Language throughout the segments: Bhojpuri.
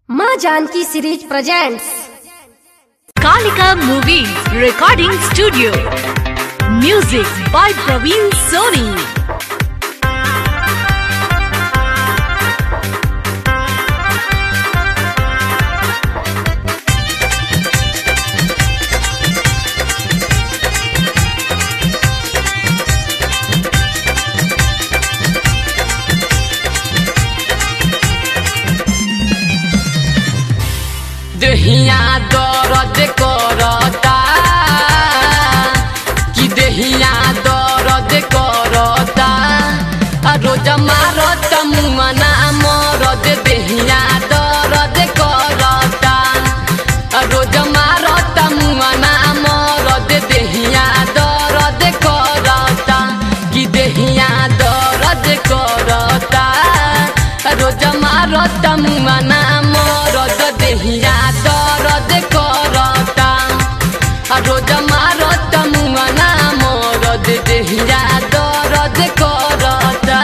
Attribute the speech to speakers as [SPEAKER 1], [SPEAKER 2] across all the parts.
[SPEAKER 1] माँ Janki series presents
[SPEAKER 2] Kalika Movies Recording Studio. Music by Praveen Soni.
[SPEAKER 3] देहिया दर्द करता कि देहिया दर्द करता आ रोज मारत मुमना मरद देहिया दर्द करता आ रोज मारत मुमना मरद देहिया दर्द करता कि देहिया दर्द करता आ रोज मारत मुमना मरद देहिया दर्द करता आ रोज मारत मुमना मरद देहिया दर्द करता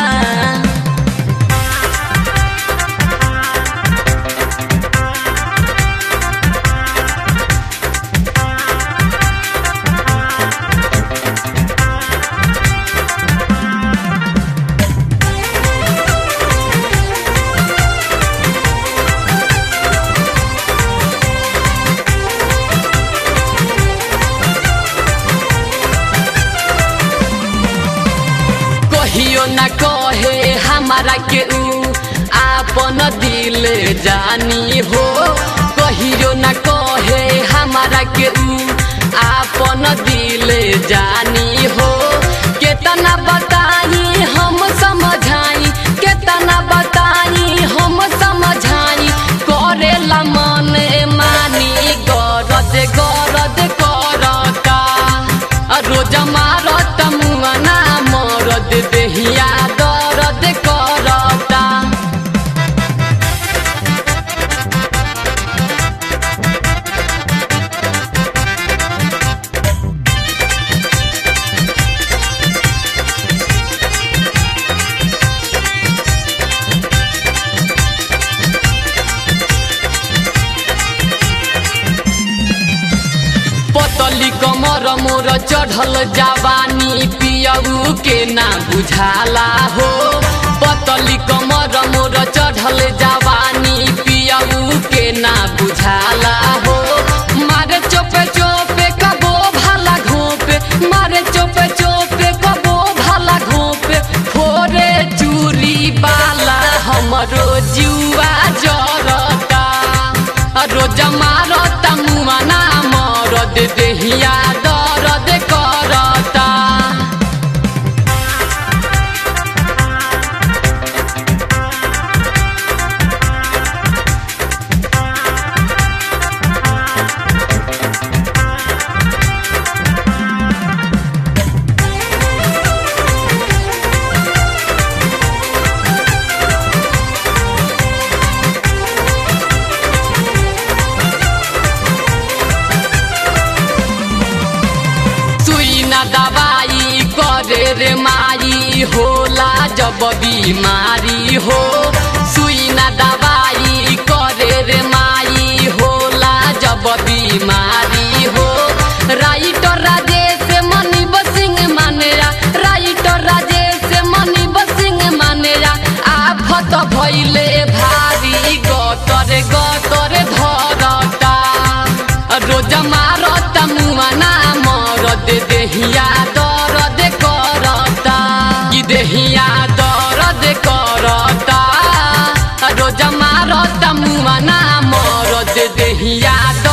[SPEAKER 3] कहियो न कहे हमारा के ऊ आपन दिल जानी हो कहियो न कहे हमारा के ऊ आपन दिल जानी हो केतना बताई हम समझाई केतना बताई हम समझाई करेला मन मानी गरद गरद करता आ रोज मारत मुआना मरद देहिया दर्द करता पतली कमर मोर चढ़ल जवानी पियऊ के ना बुझाला हो पतली कमर मोर चढ़ल जवानी पियऊ के ना बुझाला हो मारे चोपे चोपे कबो भाला घोपे मारे चोपे चोपे कबो भाला घोपे फोरे चूरी बाला हमरो जुआ जरता रोज मारत मुआना मरद देहिया दर्द करता सुई न दवाई करे रे माई होला जब बीमारी हो सुई न दवाई करे रे माई होला जब बीमारी हो राइटर राजेश मनीब सिंह मानेरा राइटर राजेश मनीब सिंह मानेरा आफत भैले भारी गतर गतर धरता रोज मारत मुआना मरद देहिया दर्द करता कि देहिया दर्द करता रोज मारत मुआना मरद देहिया